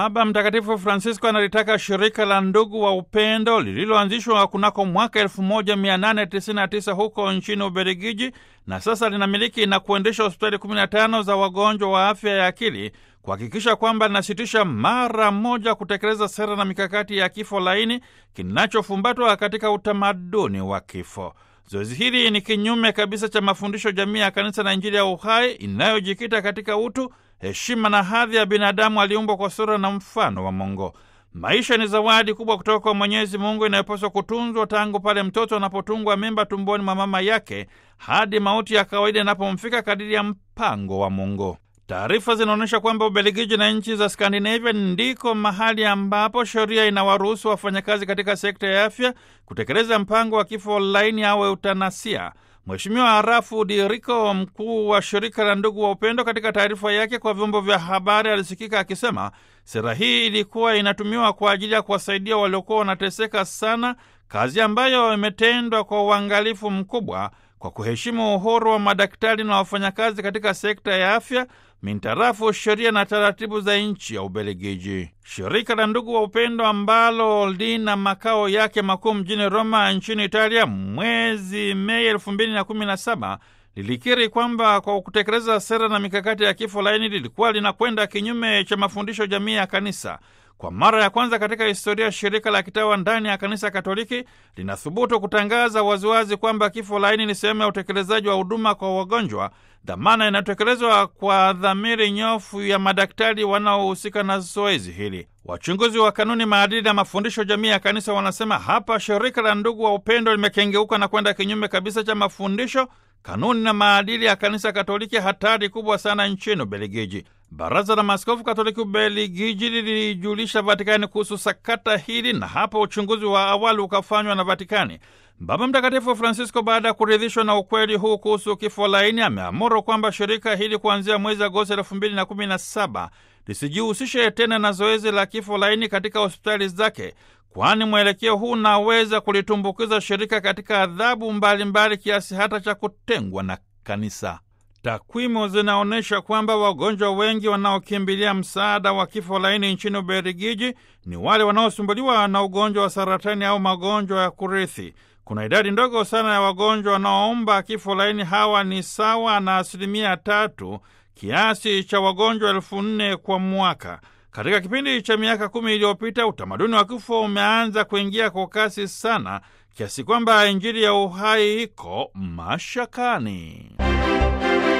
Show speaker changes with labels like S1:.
S1: Baba Mtakatifu Francisco analitaka shirika la ndugu wa upendo lililoanzishwa kunako mwaka 1899 huko nchini Ubelgiji na sasa linamiliki na kuendesha hospitali 15 za wagonjwa wa afya ya akili kuhakikisha kwamba linasitisha mara moja kutekeleza sera na mikakati ya kifo laini kinachofumbatwa katika utamaduni wa kifo. Zoezi hili ni kinyume kabisa cha mafundisho jamii ya Kanisa na Injili ya uhai inayojikita katika utu, heshima na hadhi ya binadamu aliumbwa kwa sura na mfano wa Mungu. Maisha ni zawadi kubwa kutoka kwa Mwenyezi Mungu inayopaswa kutunzwa tangu pale mtoto anapotungwa mimba tumboni mwa mama yake hadi mauti ya kawaida inapomfika kadiri ya mpango wa Mungu. Taarifa zinaonyesha kwamba Ubelgiji na nchi za Skandinavia ndiko mahali ambapo sheria inawaruhusu wafanyakazi katika sekta ya afya kutekeleza mpango wa kifo laini au eutanasia. Mheshimiwa Arafu Diriko, mkuu wa shirika la ndugu wa upendo, katika taarifa yake kwa vyombo vya habari alisikika akisema sera hii ilikuwa inatumiwa kwa ajili ya kuwasaidia waliokuwa wanateseka sana, kazi ambayo imetendwa kwa uangalifu mkubwa kwa kuheshimu uhuru wa madaktari na wafanyakazi katika sekta ya afya mintarafu sheria na taratibu za nchi ya Ubelgiji. Shirika la ndugu wa upendo ambalo lina makao yake makuu mjini Roma nchini Italia, mwezi Mei elfu mbili na kumi na saba lilikiri kwamba kwa kutekeleza sera na mikakati ya kifo laini lilikuwa linakwenda kinyume cha mafundisho jamii ya kanisa. Kwa mara ya kwanza katika historia, shirika la kitawa ndani ya kanisa Katoliki linathubutu kutangaza waziwazi kwamba kifo laini ni sehemu ya utekelezaji wa huduma kwa wagonjwa, dhamana inayotekelezwa kwa dhamiri nyofu ya madaktari wanaohusika na zoezi hili. Wachunguzi wa kanuni, maadili na mafundisho jamii ya kanisa wanasema hapa shirika la ndugu wa upendo limekengeuka na kwenda kinyume kabisa cha mafundisho kanuni na maadili ya kanisa Katoliki, hatari kubwa sana nchini Ubelgiji. Baraza la Maaskofu Katoliki Ubelgiji lilijulisha Vatikani kuhusu sakata hili, na hapo uchunguzi wa awali ukafanywa na Vatikani. Baba Mtakatifu Francisco, baada ya kuridhishwa na ukweli huu kuhusu kifo laini, ameamuru kwamba shirika hili kuanzia mwezi Agosti elfu mbili na kumi na saba lisijihusishe tena na zoezi la kifo laini katika hospitali zake, kwani mwelekeo huu unaweza kulitumbukiza shirika katika adhabu mbalimbali kiasi hata cha kutengwa na kanisa. Takwimu zinaonyesha kwamba wagonjwa wengi wanaokimbilia msaada wa kifo laini nchini Ubelgiji ni wale wanaosumbuliwa na ugonjwa wa saratani au magonjwa ya kurithi. Kuna idadi ndogo sana ya wagonjwa wanaoomba kifo laini. Hawa ni sawa na asilimia tatu kiasi cha wagonjwa elfu nne kwa mwaka. Katika kipindi cha miaka kumi iliyopita utamaduni wa kifo umeanza kuingia kwa kasi sana kiasi kwamba Injili ya uhai iko mashakani.